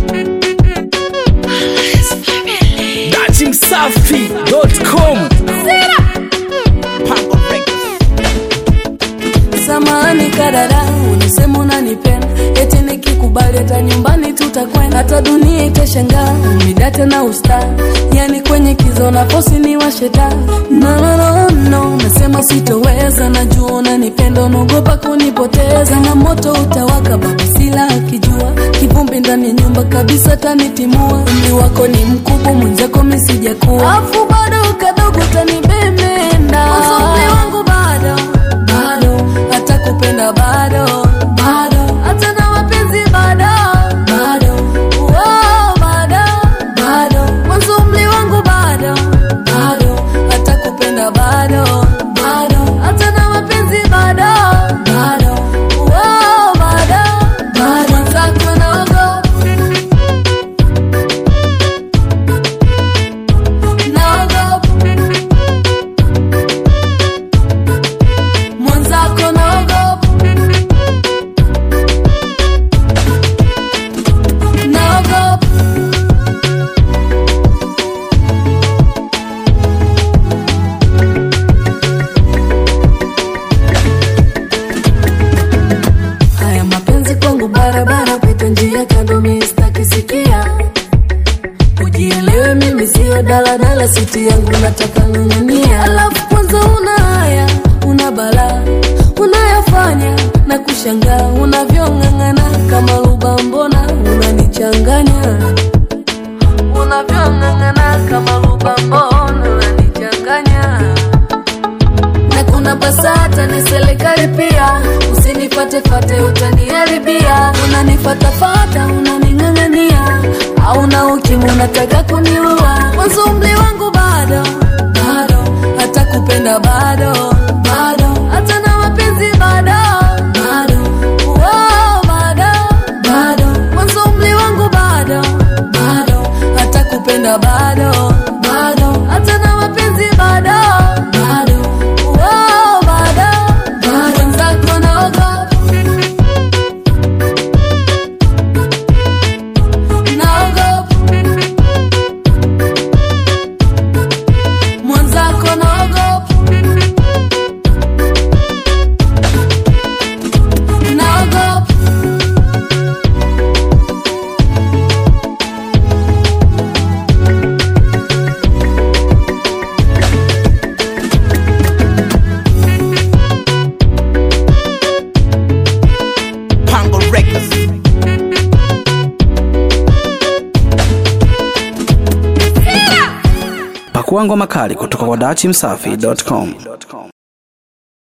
datimsafi.com Samahani kadada, unasema unanipenda, eti nikikubali hata nyumbani tutakwenda, hata dunia itashangaa, umidate na usta, yani kwenye kizo na posi ni washeta. No, no, no, no, nasema sitoweza, najua unanipenda, unaogopa kunipoteza, na moto utawaka, baba sila akijua, kivumbi ndani ya nyumba kabisa tanitimua, umri wako ni mkubwa, mwenzako mimi sijakuwa, afu bado kadogo tanibemenda, uzuri wangu bado bado hata kupenda bado bado hata na mapenzi bado bado Wow, bado bado mwanzo umri wangu bado bado hata kupenda bado bado hata na mapenzi bado bado Wow, bado bado mwenzako naogopa naogopa mwenzako naogopa naogopa haya mapenzi kwangu barabara pita njia kando mistakisikia ujielewe mimi sio daladala siti yangu nataka ng'ang'ania alafu kwanza una haya una balaa unayafanya na kushangaa unavyong'ang'ana kama lubambona unanichanganya unavyong'ang'ana kama lubambona unanichanganya na kuna basata ni serikali pia usinifatefate utaniharibia unanifatafata unaning'ang'ania au na ukimu unataka kuniua mwanzo umri wangu bado bado hata kupenda bado bado hata na mapenzi bado bado Wow, bado bado mwanzo umri wangu bado bado hata kupenda bado bado hata na mapenzi bado bado Wow, bado bado mwenzako naogopa naogopa mwenzako naogopa naogopa Pango Records. Pakua ngoma kali kutoka kwa datimsafi.com.